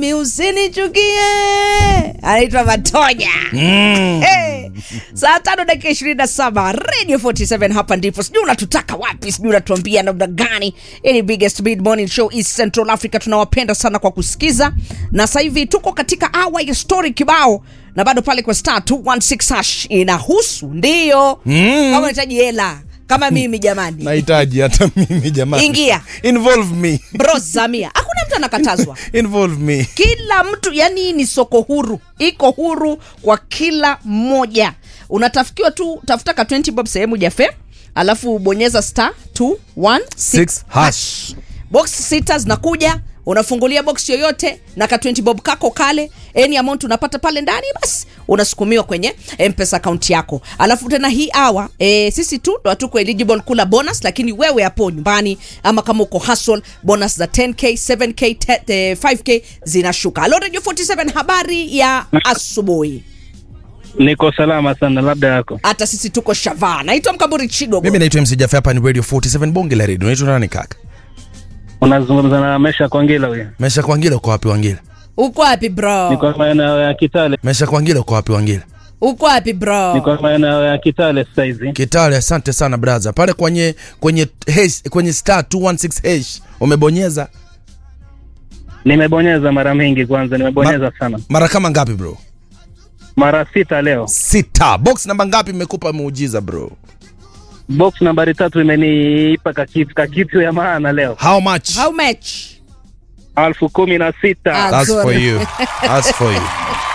mami usinichukie anaitwa matonya Mm. Hey, saa tano dakika ishirini na saba radio 47 hapa ndipo sijui unatutaka wapi sijui unatuambia namna gani Hii ni biggest mid morning show east central africa tunawapenda sana kwa kusikiza na sasa hivi tuko katika awa ya story kibao na bado pale kwa star 216 hash inahusu ndiyo Mm. kama unahitaji hela kama mimi jamani nahitaji hata mimi jamani Ingia. involve me bro zamia hakuna mtu anakatazwa involve me kila mtu yani hii ni soko huru iko huru kwa kila mmoja unatafikiwa tu tafuta ka 20 bob sehemu jafe alafu bonyeza star 216 Six hash. box sita zinakuja unafungulia box yoyote na ka 20 bob kako kale any amount unapata pale ndani basi unasukumiwa kwenye mpesa akaunti yako alafu tena hii awa e, sisi tu ndo hatuko eligible kula bonus lakini wewe hapo nyumbani ama kama uko hustle bonus za 10k 7k 10, eh, 5k zinashuka alo radio 47 habari ya asubuhi Niko salama sana, labda yako. hata sisi tuko shavaa naitwa mkamburi chidogo mimi naitwa mc jafe hapa ni radio 47 bonge la radio unaitwa nani kaka Unazungumza na Mesha Kwangila huyo. mesha kwangila uko wapi wangila uko wapi bro Niko maeneo ya Kitale. mesha kwangila uko wapi wangila uko wapi bro Niko maeneo ya Kitale sasa hizi. kitale asante sana braha pale kwenye kwenye hash, kwenye star 216 hash umebonyeza Nimebonyeza mara mingi kwanza, nimebonyeza Ma- sana. mara kama ngapi bro Mara sita leo. sita box namba ngapi imekupa muujiza bro Box nambari tatu imeniipa kakitu, kakitu ya maana leo. how much how much Alfu kumi na sita. Ah. that's for Sorry. you that's for you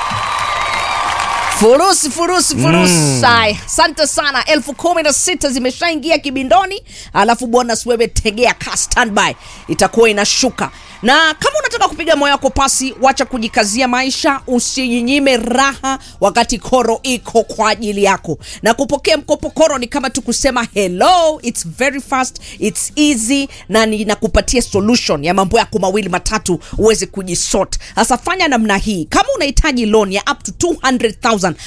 furusi furusi furusi mm. asante sana elfu kumi na sita zimeshaingia kibindoni alafu bonus wewe tegea ka standby itakuwa inashuka na kama unataka kupiga moyo wako pasi wacha kujikazia maisha usijinyime raha wakati koro iko kwa ajili yako na kupokea mkopo koro ni kama tu kusema hello its very fast its easy na ninakupatia solution ya mambo yako mawili matatu uweze kujisort sasa fanya namna hii kama unahitaji loan ya up to 200000